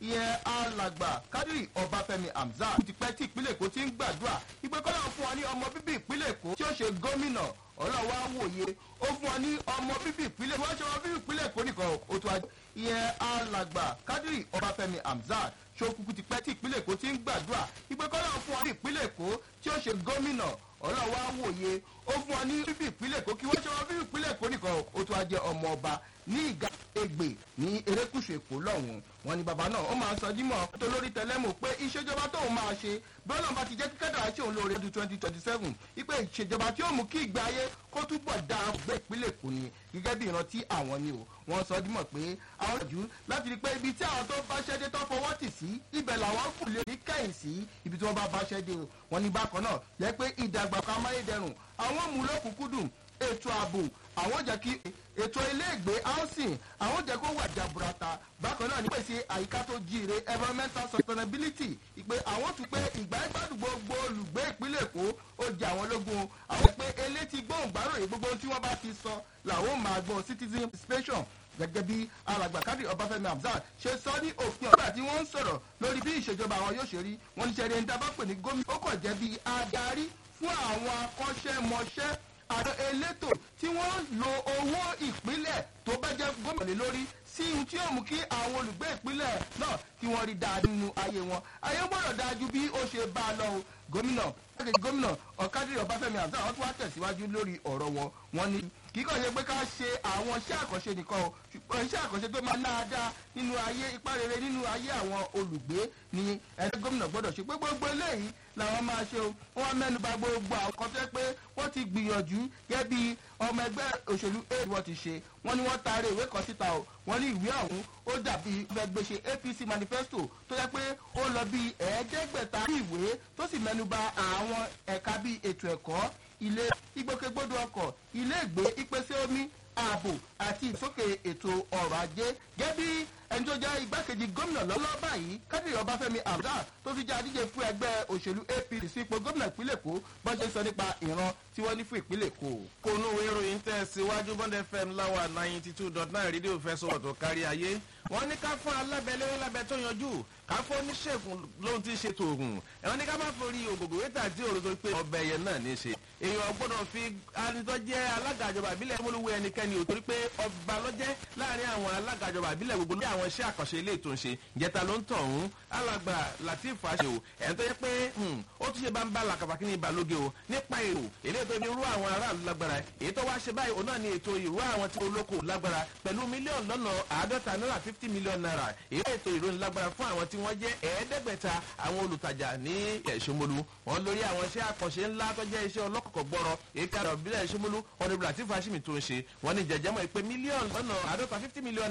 ìyẹn alàgbà kádìrì ọbáfẹ́mi hamzat ti pẹ́ tí ìpínlẹ̀ èkó ti ń gbàdúrà ìpè kọ́lá fún wa ní ọmọ bíbí ìpínlẹ̀ èkó tí ó ṣe gómìnà ọlọ́wọ́ àwòye ó fún wa ní ọmọ bíbí ìpínlẹ̀ wọ́n ṣe ọmọ bíbí ìpínlẹ̀ èkó nìkan ó tó wájú ìyẹn alàgbà kádìrì ọbáfẹ́mi hamzat ṣokùnkùn ti pẹ́ tí ìpínlẹ̀ èkó ti ń gbàdúrà ìpè kọ́lá fún wa ní ìpínlẹ̀ èkó tí ó ṣe gómìnà ọlọ́wọ́ àwòye ó fún wa ní bíbí ìpínlẹ̀ èkó kí wọ́n ṣe ọmọ bíbí ìpínlẹ̀ èkó nìkan ó tó wájú ọmọ ọba ní ìgá egbè ní erékùṣù èkó lọ́hùn wọn ni bàbá náà ó máa ń sọ dímọ̀ tó lórí tẹlẹ́mù pé ìṣèjọba tóun máa ṣe bí ọlọ́run bá ti jẹ́ kíkẹ́dà ṣe òun lóore ọdún twenty twenty seven ipe ìṣèjọba tí ó mú kí ìgbé ayé kó túbọ̀ dáa gbé ìpínlẹ̀ èkó ni gẹ́gẹ́ bí ìrántí àwọn ni o wọ́n sọ dímọ̀ pé àwọn ìjú láti rí i pé ibi tí àwọn tó bá ṣẹ́dé tó fọwọ́ tì sí ibẹ̀ làwọn kù lè rí kẹ́yìn sí ibi tí wọ́n bá bá ṣẹ́dé o wọ́n ní bákan náà lẹ́ pé ìdàgbàsókè amáyédẹrùn àwọn mú lókùnkúndùn ètò ààbò àwọn jẹ́ kí ètò iléègbé housing àwọn jẹ́ kó wà jaburata bákan náà ní pèsè àyíká tó jíire environmental sustainability ìpè àwọn tún pé ìgbà ìgbàdùn gbogbo olùgbé ìpínlẹ̀ èkó ó jẹ àwọn lógún àwọn pé elétí gbóhùngbáròyìn gbogbo tí wọ́n bá ti sọ làwọn máa gbọ́ citizen participation gẹ́gẹ́ bí alàgbà kádì ọbáfẹ́mi hamzat ṣe sọ ní òpin ọ̀gbà tí wọ́n ń sọ̀rọ̀ lórí bí ìṣèjọba àwọn yóò ṣe rí wọ́n ní sẹ́ni ẹni tá a bá pè ní gómìnà ó kàn jẹ́ bí adarí fún àwọn akọ́ṣẹ́mọṣẹ́ àwọn elétò tí wọ́n lo owó ìpínlẹ̀ tó bá jẹ́ gómìnà lé lórí sí ohun tí yóò mú kí àwọn olùgbé ìpínlẹ̀ náà kí wọ́n rí dáa nínú ayé wọn ayé gbọ́dọ̀ dájú bí ó ṣe bá a lọ o gómìnà gbàgede gómìnà ọ̀kadì ọbáfẹ́mi àti àwọn tó wá tẹ̀síwájú lórí ọ̀rọ̀ wọn wọn ni kì í kàn ṣe pé ká ṣe àwọn iṣẹ́ àkànṣe nìkan o ṣùgbọ́n iṣẹ́ àkànṣe tó máa dáadáa nínú ayé ipá rere nínú ayé àwọn olùgbé ni ẹni gómìnà gbọ́dọ̀ ṣe pé gbogbo eléyìí làwọn máa ṣe o wọ́n mẹ́nu bà gbogbo àwọn kan tẹ́ pé wọ́n ti gbìyànjú gẹ́gẹ́ bí ọmọ ẹgbẹ́ òṣèlú aid wọ́n ti ṣe wọ́n ní wọ́n taari ìwé kan síta o wọ́n ní ìwé ọ̀hún ó dàbí fẹgbẹ́ṣe apc manifesto tó yẹ pé ó lọ bí ẹ̀ẹ́dẹ́gbẹ̀ta ìwé tó sì mẹ́nu bà àwọn ẹ̀ka bíi ètò ẹ̀kọ́ ilé ìgbòkègbodò ọkọ̀ ilé ìgbé ìpèsè omi ààbò àti ìsókè ètò ọrọ̀ ajé gẹ́bí ẹni tó jẹ́ igbákejì gómìnà lọ́lọ́ báyìí kádìrì ọbáfẹ́mi abdul tó fi jẹ́ adíje fún ẹgbẹ́ òṣèlú apc sí ipò gómìnà ìpínlẹ̀ èkó bọ́n ṣe sọ nípa ìran tí wọ́n ní fún ìpínlẹ̀ èkó. kónú ìròyìn tẹ̀ síwájú bond fm láwa ninety two dot nine rédíò fẹsọ̀ tó kárí ayé wọ́n ní ká fún alábẹ́lẹ́ lábẹ́ tó yanjú ká fún oníṣègùn lóhun tí ń ṣètò òògùn ẹ̀wọ̀n ní ká má forí ògògò wẹ́tà tí òròdó pé ọbẹ̀ yẹn náà ní í ṣe èèyàn gbọ́dọ̀ fi anitọ́ jẹ́ alága àjọba àbílẹ̀ múlùwé ẹnikẹ́ni ò torí pé ọba lọ́jẹ́ láàrin àwọn alága àjọba àbílẹ̀ gbogbo lórí àwọn iṣẹ́ àkànṣe ilé ètò ìṣe ìjẹta ló ń tọ̀ ọ̀hún alàgbà latif àṣẹ o ẹ̀yìn tó yẹ pé ó tún ṣe bá ń bá làkàfà kí ni ìbàlóge o nípa èrò èlé tó ní irú àwọn aráàlú lágbára èyí tó wá ṣe báyìí òun náà ni ètò ìrú àwọn tí olóko lágbára pẹ̀lú mílíọ̀nù lọ́nà àádọ́ta náírà fifty million naira èyí ètò ìròyìn lágbára fún àwọn tí wọ́n jẹ́ ẹ̀ẹ́dẹ́gbẹ̀ta àwọn olùtajà ní ẹ̀ṣọ́mọlú wọn lórí àwọn iṣẹ́ àkànṣe ńlá tó jẹ́ iṣẹ́ ọlọ́kọ̀kọ̀ gbọ́rọ̀ èyí kára òbílẹ̀ ẹ̀ṣọ́mọlú ọ̀nẹ́bùrà tí fàṣímì tó ń ṣe wọ́n ní jẹjẹmọ́ ìpè mílíọ̀nù lọ́nà àádọ́ta fifty million